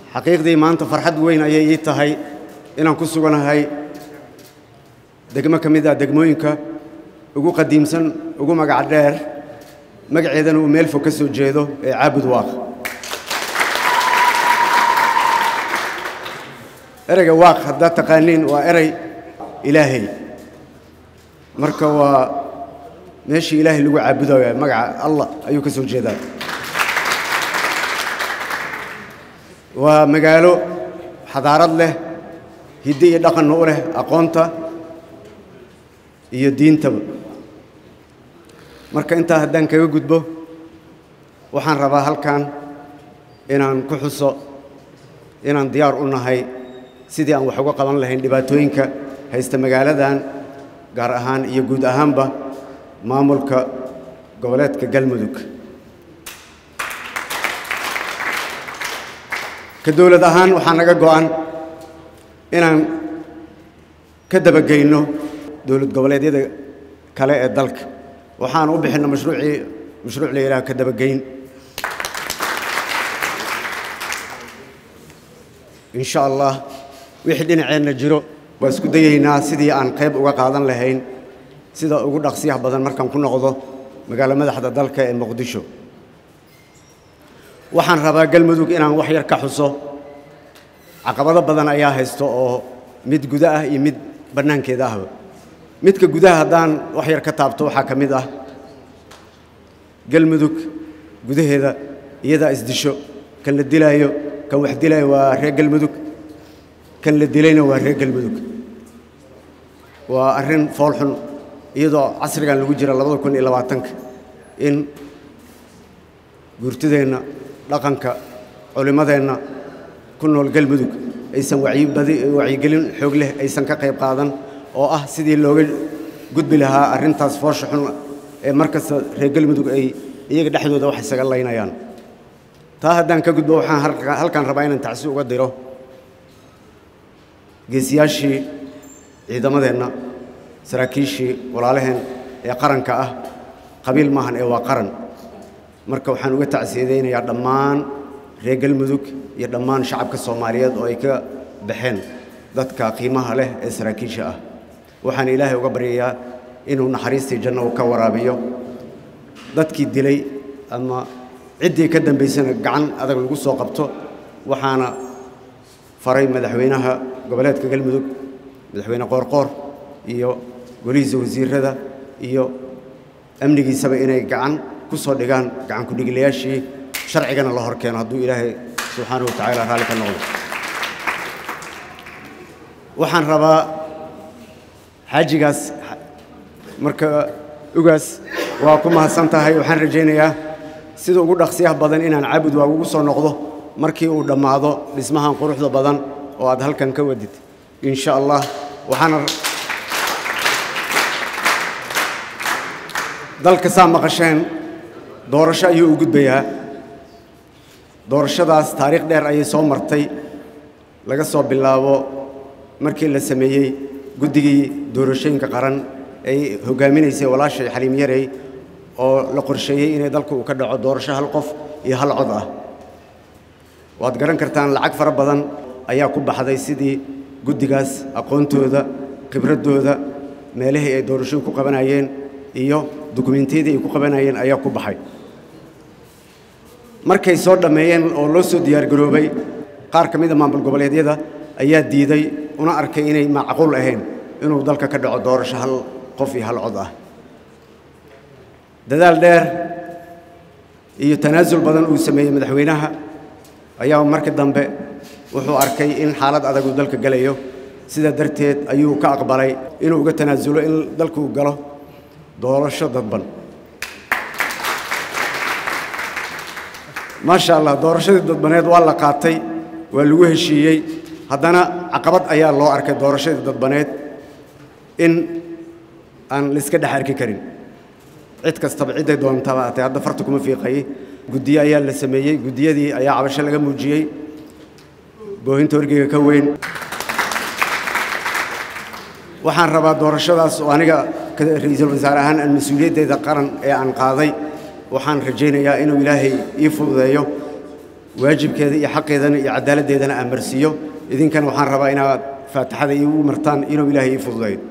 xaqiiqdii maanta farxad weyn ayay ii tahay inaan ku suganahay degmo ka mid ah degmooyinka ugu qadiimsan ugu magac dheer magaceedana uu meel fog ka soo jeedo ee caabud waaq ereyga waaq haddaad taqaaniin waa erey ilaahay marka waa meeshii ilaahay lagu caabudayo magaca allah ayuu ka soo jeedaa waa magaalo xadaarad leh hidde iyo dhaqanna u leh aqoonta iyo diintaba marka intaa haddaan kaga gudbo waxaan rabaa halkan inaan ku xuso inaan diyaar u nahay sidii aan wax uga qaban lahayn dhibaatooyinka haysta magaaladan gaar ahaan iyo guud ahaanba maamulka goboleedka galmudug ka dowlad ahaan waxaa naga go'an inaan ka dabageyno dowlad goboleedyada kale ee dalka waxaan u bixinno mashruucii mashruuc la yidhaha ka dabageyn in sha allah wixii dhinaceenna jiro waa isku dayaynaa sidii aan qayb uga qaadan lahayn sida ugu dhaqsiyaha badan markaan ku noqdo magaalo madaxda dalka ee muqdisho waxaan rabaa galmudug inaan wax yar ka xuso caqabado badan ayaa haysto oo mid guda ah iyo mid bannaankeeda ahba midka gudaha haddaan wax yar ka taabto waxaa ka mid ah galmudug gudaheeda iyadaa isdisho kan la dilaayo kan wax dilaayo waa reer galmudug kan la dilayna waa reer galmudug waa arrin foolxun iyadoo casrigan lagu jira labada kun iyo labaatanka in guurtideenna dhaqanka culimmadeenna ku nool galmudug aysan wacyigelin xoog leh aysan ka qayb qaadan oo ah sidii looga gudbi lahaa arrintaas foosha xun ee mar kasta reer galmudug ay iyaga dhexdooda wax isaga laynayaan taa haddaan ka gudbo waxaan halkaan rabaa inaan tacsi uga diro geesiyaashii ciidamadeenna saraakiishii walaalaheen ee qaranka ah qabiil maahan ee waa qaran marka waxaan uga tacsiyadaynayaa dhammaan reer galmudug iyo dhammaan shacabka soomaaliyeed oo ay ka baxeen dadka qiimaha leh ee saraakiisha ah waxaan ilaahay uga baryayaa inuu naxariistii janno uu ka waraabiyo dadkii dilay ama ciddii ka dambaysana gacan adag lagu soo qabto waxaana faray madaxweynaha goboleedka galmudug madaxweyne qoorqoor iyo golihiisa wasiirada iyo amnigiisaba inay gacan ku soo dhigaan gacan ku-dhigilayaashii sharcigana la hor keeno hadduu ilaahay subxaanahu wa tacaala raalli ka noqdo waxaan rabaa xaajigaas marka ugaas waa ku mahadsan tahay waxaan rajaynayaa sida ugu dhaqsiyaha badan inaan caabud waa ugu soo noqdo markii uu dhammaado dhismahan quruxda badan oo aad halkan ka wadid in sha allah waxaana dalka saa maqasheen doorasho ayuu u gudbayaa doorashadaas taariikh dheer ayay soo martay laga soo bilaabo markii la sameeyey guddigii doorashooyinka qaran ay hoggaaminaysay walaashay xaliim yarey oo la qorsheeyey inay dalka uu ka dhaco doorasho hal qof iyo hal cod ah waad garan kartaan lacag fara badan ayaa ku baxday sidii guddigaas aqoontooda khibraddooda meelihii ay doorashooyin ku qabanayeen iyo dukumentiyadii ay ku qabanayeen ayaa ku baxay markay soo dhammeeyeen oo loo soo diyaargaroobay qaar ka mid a maamul goboleedyada ayaa diiday una arkay inay macquul ahayn inuu dalka ka dhaco doorasho hal qof iyo hal cod ah dadaal dheer iyo tanaasul badan uu sameeyey madaxweynaha ayaa markii dambe wuxuu arkay in xaalad adag uu dalka gelayo sidaa darteed ayuu ka aqbalay inuu uga tanaasulo in dalkuu galo doorasho dadban maasha allah doorashadii dadbaneed waa la qaatay waa lagu heshiiyey haddana caqabad ayaa loo arkay doorashadii dadbaneed in aan laiska dhex arki karin cid kastaba cidday doontaba atay hadda farta kuma fiiqayey guddiye ayaa la sameeyey guddiyadii ayaa cabasho laga muujiyey boohinta orgeyga ka weyn waxaan rabaa doorashadaas oo aniga ra-iisul wasaare ahaan aan mas-uuliyaddeeda qaran ee aan qaaday waxaan rajaynayaa inuu ilaahay ii fududeeyo waajibkeeda iyo xaqeedana iyo cadaaladdeedana aan marsiiyo idinkana waxaan rabaa inaad faatixada iigu martaan inuu ilaahay ii fududayo